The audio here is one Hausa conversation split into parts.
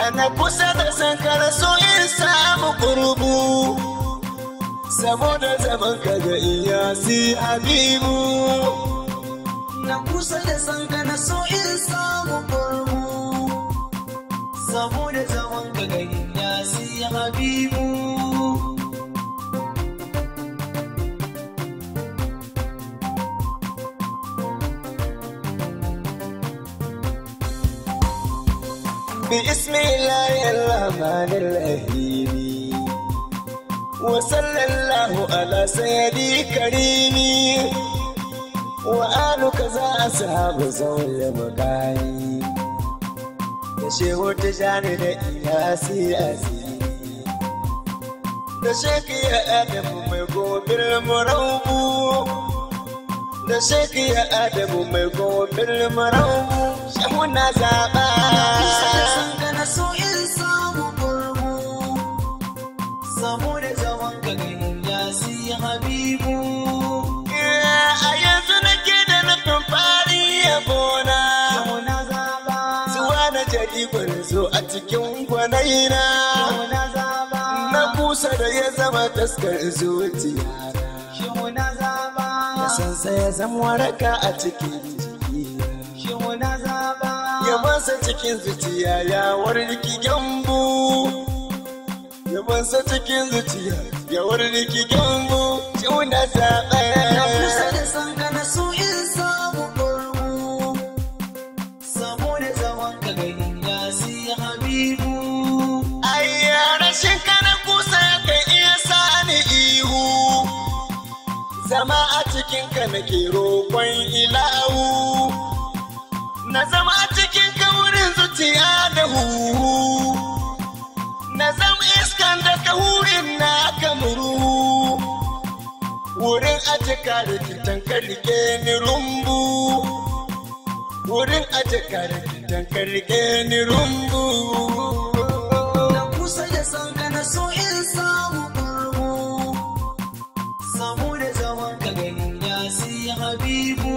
na kusa da sankara so in samu kurbu saboda zaman ka ga iyasi habibu na kusa da sanka na so in samu kurmu saboda zaman ka gani ya siya habibu بسم الله الرحمن الرحيم وصلى الله على سيدي كريمي وآل كذا أصحاب زول مقاي da shehu tijani da iyasi asiri da sheki ya adamu mai gobir muraubu da sheki ya adamu mai gobir muraubu shehu na zaɓa kusa da sanka na so in samu kurmu saboda zaman ka gani ya siya habibu a yanzu nake da nufin fari ya gona yau na zaba zuwa na jadi zo a cikin gwanaina yau na zaba na kusa da ya zama taskar zuciya Shehu na zaba na sansa ya zama waraka a cikin jiki Shehu na zaba ya masa cikin zuciya ya warki gyambu ya masa cikin zuciya ya warki gyambu ciwo na zaɓa Na kusa da sanka na so in samu kurmu Saboda zaman ka gani ya siya habibu Ayya rashin kana kusa kan iya sani ihu Zama a cikin ka nake roƙon ilahu Na zama a cikin ka wurin zuciya da huhu Na zama iskan da ka hurin na kamuru Wurin ajika da kitan ka rike ni rumbu Wurin ajika da kitan ka rike ni rumbu Na kusa da sanka na so in samu kurmu Saboda zaman ka gani ya siya habibu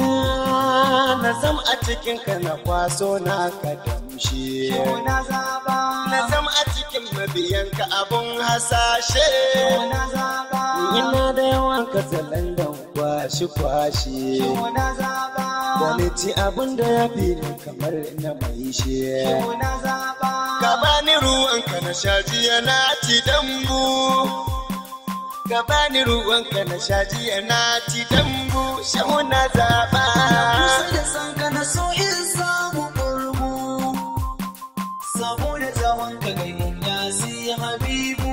na zam a cikin ka na kwaso na ka damshe Shehu na zaba na zam a cikin mabiyan ka abun hasashe Shehu na zaba ina da yawan ka zalandan kwashi kwashi Shehu na zaba da ni ci abun da ya fi ni kamar na mai she Shehu na zaba ka bani ruwan ka na sha jiya na ci dambu ka bani ruwan ka na sha jiya na ci dambu shehu na zaba kusa da sanka na so in samu kurmu saboda zaman ka gani ya siya habibu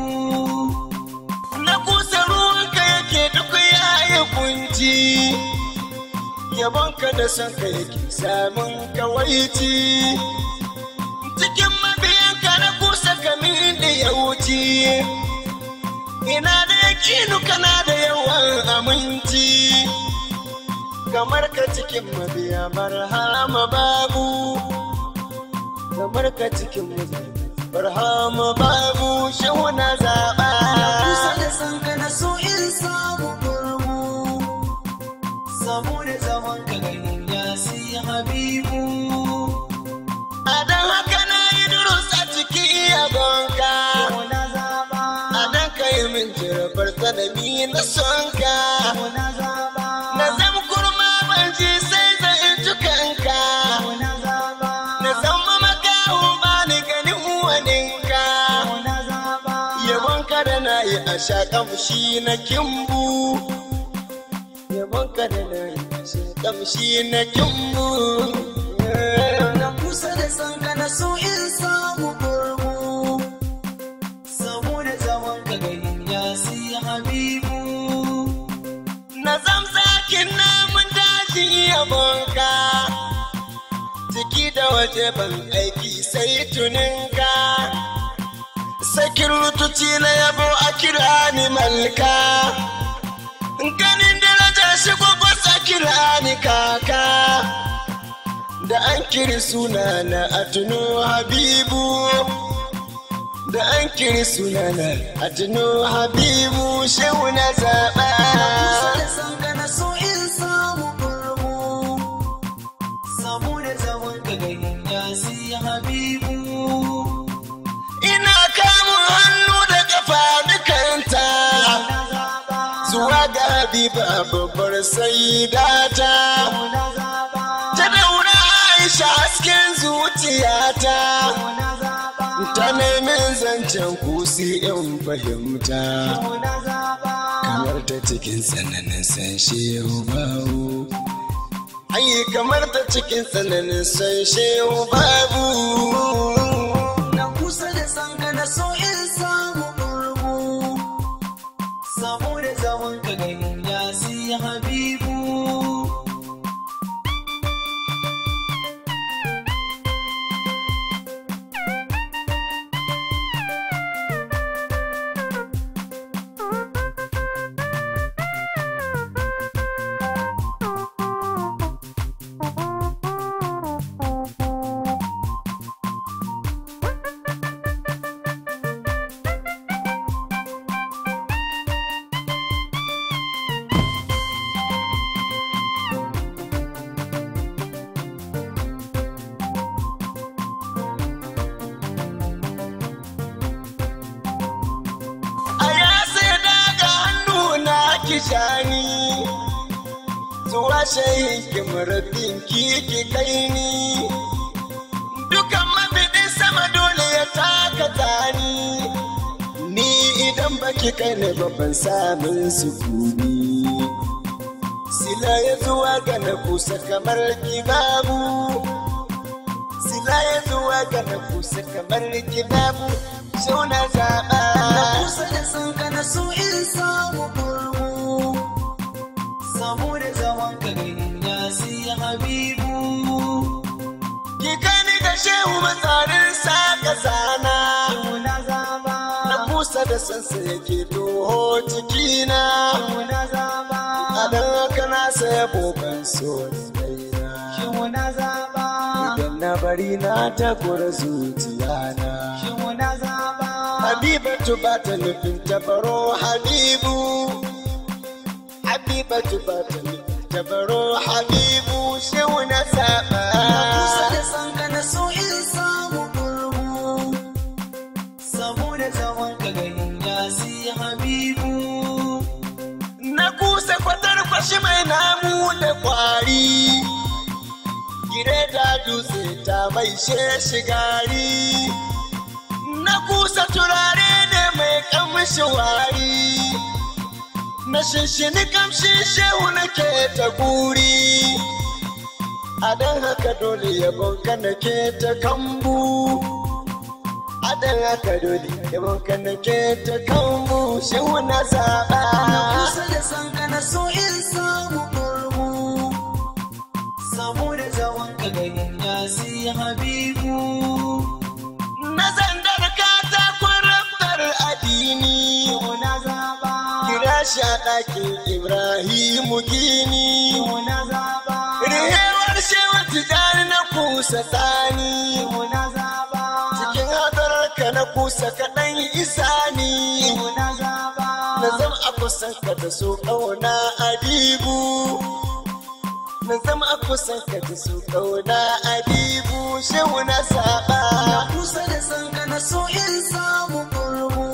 na kusa ruwanka yake duk yayi kunci yabonka da son ka yake samun kawaici cikin mabiyanka na kusa kamin da ya wuce ina da yakinu kana da yawan aminci kamar ka cikin mabiya barhama babu kamar ka cikin mabiya barhama babu shehu na zaɓa kusa da sanka na so in samu kurmu saboda zaman ka gani ya siya habibu a don haka na yi durus a cikin yabonka Shehu na zaba a don ka yi min jirabar tsanani na sonka Shehu na zaba na zama kurma ban ji sai zan in kanka Shehu na zaba na zama makahu ba ni ganin uwaninka Shehu na zaba yabonka da na yi a sha kamshi na kimbu yabonka da na yi a sha kamshi na kimbu Na kusa da sanka na so in samu kurmu Saboda zaman ka gani ya siya habibu na zamzakin namun daji yabonka ciki da waje ban aiki sai tuninka sakin rutuci na yabo a kira ni malka ganin darajar shi gwagwas a kira ni kaka da an kiri suna na a tuno habibu da an kiri suna na a tuno habibu shehu na zaɓa Kusa da sanka na so in samu kurmu Saboda zaman ka gani ya siya habibu habiba babbar saidata na zaba ta daura aisha hasken zuciyata na zaba ta nemin zancen kusi in fahimta na zaba kamar ta cikin tsananin san shehu babu ai kamar ta cikin tsananin san shehu babu na kusa da sanka na so in samu ƙurgu saboda zaman ka ganin ya si habibu a ya sai daga hannu na kishani zuwa shayin kimarabin kiki kai ni dukan mafiɗin sama dole ya taka tani ni idan baki kai ne babban samun sukuni sila ya zuwa ga na kusa kamar kibabu sila ya zuwa ga na kusa kamar kibabu sau na zaɓa na kusa da sanka na so in samu ƙurgu saboda zaman ka ganin ya si habibu Ki gani da shehu matsarin saka sana na zaba Na kusa da sansa yake toho cikina na zaba A dan haka na saya bokan so raina na zaba Idan na bari na takura zuciyana na zaba Habibatu ba ta nufin tabaro Habibu Habibatu ba ta nufin tabaro Habibu shehu na saba kusa da sanka na so in samu ƙurgu saboda zaman ka ganin ya si habibu na kusa kwatar kwashi mai namu da kwari gire da dutse ta mai shigari na kusa turare ne mai kamshi wari na shinshini kamshin shehu nake ta guri a don haka dole yabon ka nake ta kambu a don haka dole yabon ka nake ta kambu shehu na zaɓa kusa da sanka na so in samu ƙurgu saboda zaman ka ganin ya si habibu na zandar katakon raftar addini na zaba kira shi a ɗakin ibrahimu gini na zaba rihewar shewa tijani na kusa tsani na zaba cikin hadararka na kusa kaɗan isani na zaba na zama a kusan ka da so ƙauna adibu na zama a kusan ka da so ƙauna adibu shehu na saba kusa da sanka na so in samu ƙurgu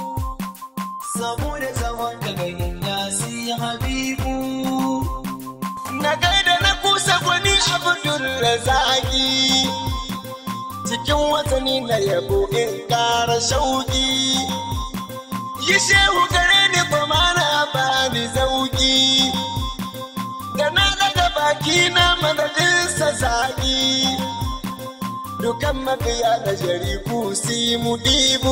saboda zaman ka ganin ya si habibu na gaida na kusa gwani abdul razaki cikin watanni na yabo in ƙara shauki yi shehu gare ni kuma na bani zauki da na daga baki na madadinsa zaƙi dukan mabiya da jariku si mu ɗibu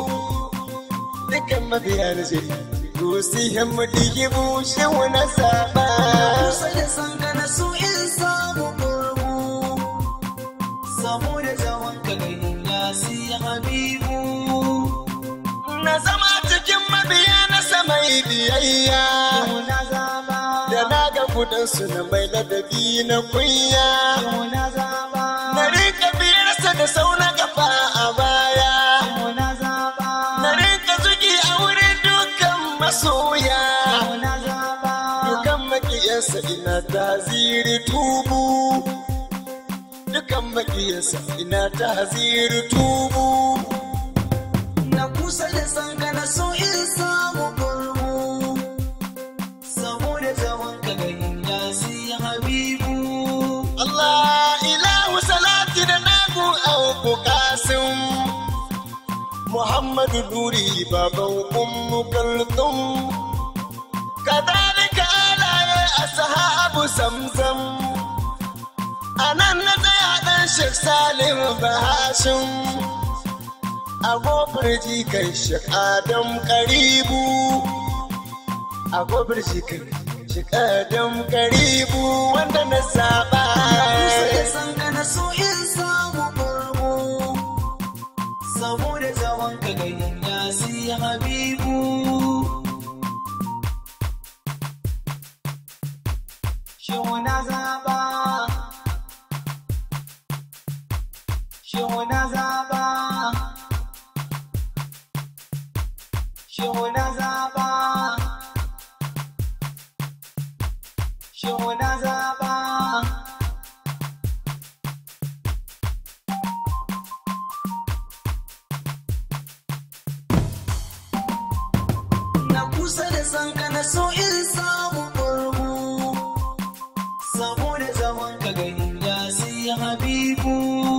dukan mabiya da jariku si mu ɗibu shehu na saba kusa da sanka na so in samu ƙurgu saboda zaman ka ganin ya si habibu na zama cikin mabiya na samai biyayya na zaba da na ga kudansu na mai ladabi na kunya na zaba na rika biyarsa da sau na kafa a baya na zaba na rika zuki a wurin dukkan masoya na zaba dukan makiyansa ina taziri tubu dukan makiyansa ina taziri tubu na kusa da sanka na so in samu ƙurgu saboda muhammadu nuri baban ummu kaltum kadhalika alaye ashabu zamzam anan na tsaya dan shek salim bahashim agofar jikan shek adam karibu agofar jikan shek adam karibu wanda na saba kusa da san ka na so in samu kurmu saboda zaman ka ganin ya si habibu Shehu na zaba Shehu na zaba Shehu na zaba Shehu na zaba na kusa da san ka na so in samu ƙurmu saboda zaman ka ganin ya sai habibu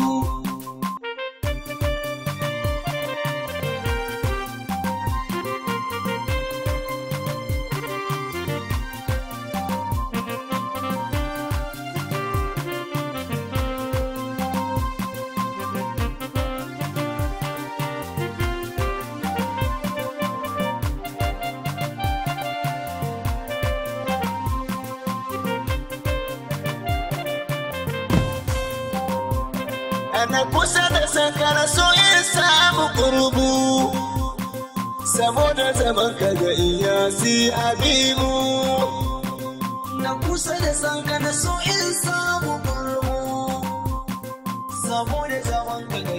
ana kusa da sankara so in samu kurbu saboda zaman ka ga iyasi habibu na kusa da san ka na so in samu ƙurmu saboda zaman ka ganin